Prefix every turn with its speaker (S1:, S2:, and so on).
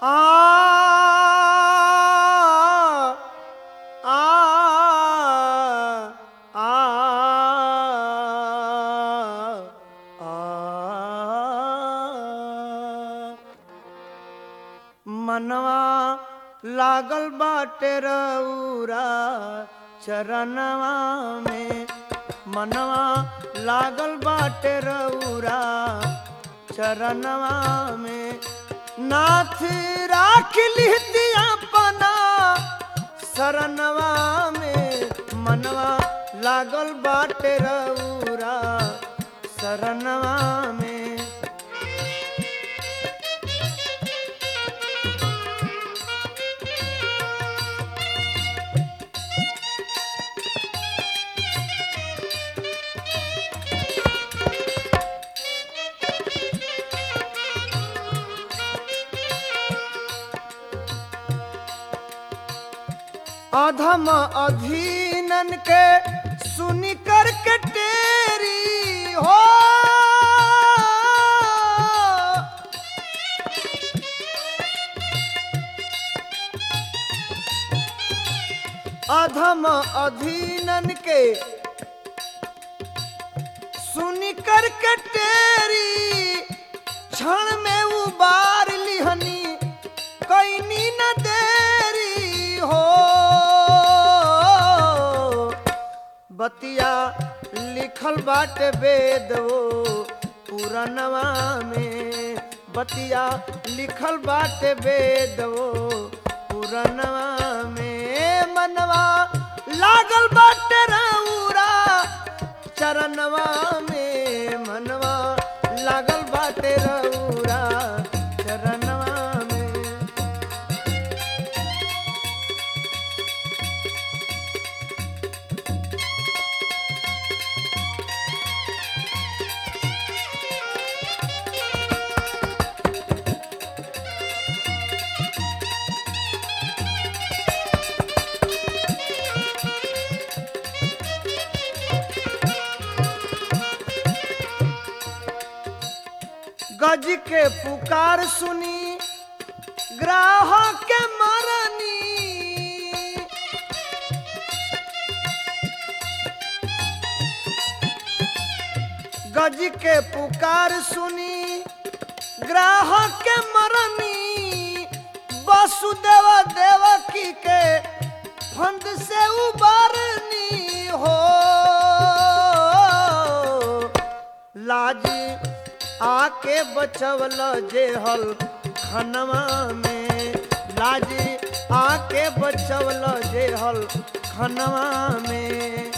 S1: आ आ आ आ मनवा लागल बाटे रउरा चरणवा में मनवा लागल बाटे रउरा चरणवा में नाथ राख लिहती अपना शरणवा में मनवा लागल बाटे रउरा शरणवा में अधम अधीनन के सुनी कर के तेरी हो अधम अधीनन के सुनी कर के तेरी क्षण में उबार लिहनी कैनी न देरी हो बतिया लिखल बाटे वेद वो पुरनवा में बतिया लिखल बाटे वेद वो पुरनवा में मनवा लागल बाटे रउरा चरणवा में मनवा लागल बाटे रउरा चरणवा में गज के पुकार सुनी ग्राहक के मरनी गज के पुकार सुनी ग्राहक के मरनी वसुदेव देवकी के फंद से उबरनी हो लाज आके बचवल जेहल खनवा में लाज आके बचवल जेहल खनवा में